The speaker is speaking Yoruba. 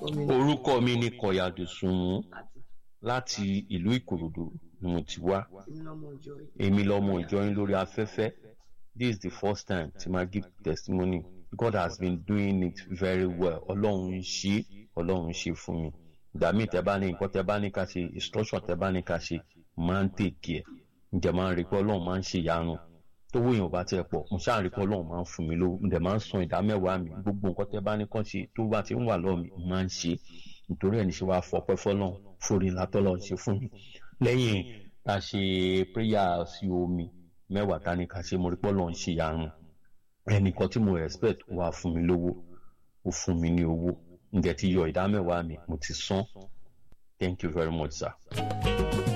mi ni orúkọ mi ni kọ̀yàdù sùnmù àti láti ìlú ìkòròdú ni mo ti wá èmi lọ́mọ ìjọ yìí. èmi lọmọ ìjọyìn lórí afẹ́fẹ́ this is the first time tí ma give testimony God has been doing it very well ọlọ́run ń ṣe ọlọ́run ń ṣe fún mi ìgbà míì tẹ́ bá ní nǹkan tẹ́ bá ní ká ṣe instruction tẹ́ bá ní ká ṣe máa ń tèkì ẹ̀ ǹjẹ́ máa ń rí pé ọlọ́run máa ń ṣe ìyanu tówó èèyàn bá tiẹ̀ pọ̀ mo ṣáà rí pé ọlọ́run máa ń fún mi lówó ǹjẹ́ máa ń san ìdá mẹ́wàá mi gbogbo nǹkan tẹ́ bá ní kàn ṣe tó bá ti ń wà lọ́ọ̀ mi máa ń ṣe nítorí ẹ̀ ní ṣe wàá fọpẹ́ fọlọ́run forí látọ́lọ́ ṣe fún mi lẹ́yìn tá a ṣe prayer sí omi mẹ́wàá tá a ní ká ṣe mo rí pé ọlọ́run ṣe ìyanu ẹnìkan tí mo respect wà fún mi lówó ó fún mi ní owó ǹjẹ́ ti yọ ìdá mẹ́wàá mi mo ti san thank you very much sir.